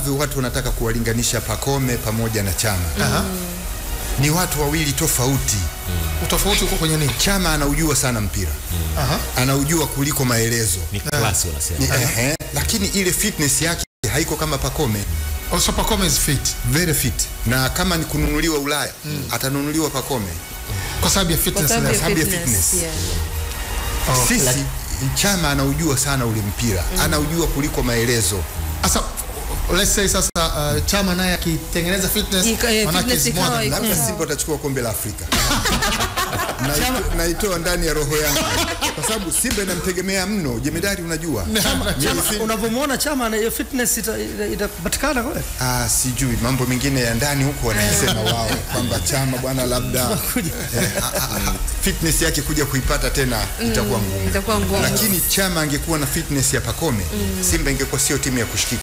ambavyo watu wanataka kuwalinganisha Pacome pamoja na Chama ni watu wawili tofauti. Utofauti uko kwenye nini? Chama anaujua sana mpira, Aha. anaujua kuliko maelezo Ni klasi wanasema. ni, ehe, lakini ile fitness yake haiko kama Pacome. Also Pacome is fit Very fit, na kama ni kununuliwa Ulaya atanunuliwa Pacome. kwa sababu ya Kwa fitness sababu ya level. sababu ya fitness, fitness. yeah. Oh, Sisi Chama anaujua sana ule mpira, anaujua kuliko maelezo. Sasa let's say sasa uh, Chama naye akitengeneza fitness Ika- eh, manake fitness is more ikawa than iko- that. labda Simba atachukua kombe la Afrika. Naito- Naitoa ndani ya roho yangu kwa sababu Simba inamtegemea mno. Jemedari, unajua Chama, Mimi si- unavyomwona Chama na hiyo fitness ita- ita- itapatikana kweli? Ah, sijui mambo mengine ya ndani huko wanasema wao kwamba Chama bwana labda eh, ah, ah, ah, fitness yake kuja kuipata tena itakuwa ngumu, itakuwa ngumu. lakini Chama angekuwa na fitness ya Pacome, Simba ingekuwa sio timu ya kushikika.